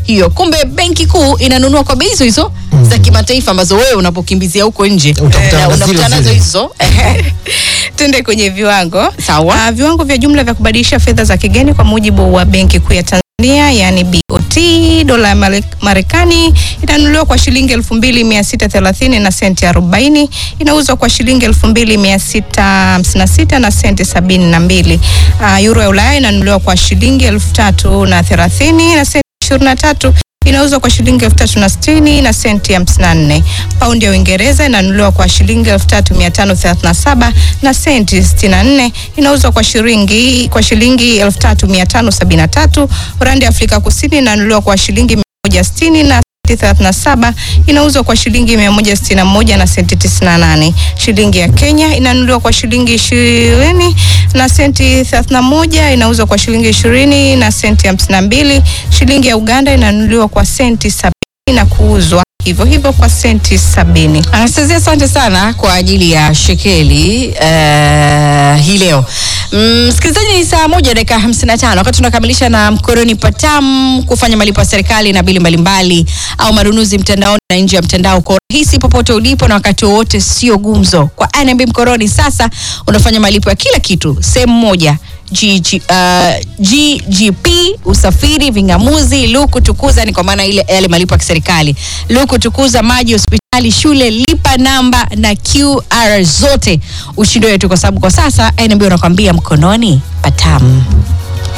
hiyo. Kumbe benki kuu inanunua kwa bei hizo hizo za kimataifa ambazo wewe unapokimbizia huko nje Utakutana na na zile unakutana nazo zile. hizo Ehe. Tuende kwenye viwango. Sawa. Ah, viwango vya jumla vya kubadilisha fedha za kigeni kwa mujibu wa Benki Kuu ya Tanzania yani BOT, dola ya Mare- Marekani inanunuliwa kwa shilingi 2630 na senti 40, inauzwa kwa shilingi 2656 na senti 72. Ah, euro ya Ulaya inanunuliwa kwa shilingi 3030 na senti 23 inauzwa kwa shilingi elfu tatu na sitini na senti hamsini na nne. Paundi ya Uingereza inanunuliwa kwa shilingi elfu tatu mia tano thelathini na saba na senti sitini na nne inauzwa kwa shilingi kwa shilingi elfu tatu mia tano sabini na tatu. Randi ya Afrika Kusini inanunuliwa kwa shilingi mia moja sitini na senti 37 inauzwa kwa shilingi 161 na senti 98. Shilingi ya Kenya inanunuliwa kwa shilingi 20 na senti 31, inauzwa kwa shilingi 20 na senti 52. Shilingi ya Uganda inanunuliwa kwa senti 70 na kuuzwa hivyo hivyo kwa senti 70. Anastasia, asante sana kwa ajili ya shekeli uh, hii leo. Mm, Msikilizaji, ni saa moja dakika 55 wakati tunakamilisha na mkoroni patam kufanya malipo ya serikali na bili mbalimbali au manunuzi mtandaoni na nje ya mtandao kwa urahisi popote ulipo na wakati wowote, sio gumzo. Kwa NMB mkoroni sasa unafanya malipo ya kila kitu sehemu moja GG, uh, GGP usafiri, vingamuzi, luku tukuza, ni kwa maana ile yale malipo ya kiserikali, luku tukuza, maji, hospitali, shule, lipa namba na QR zote ushindi wetu, kwa sababu kwa sasa NMB unakwambia mkononi patamu.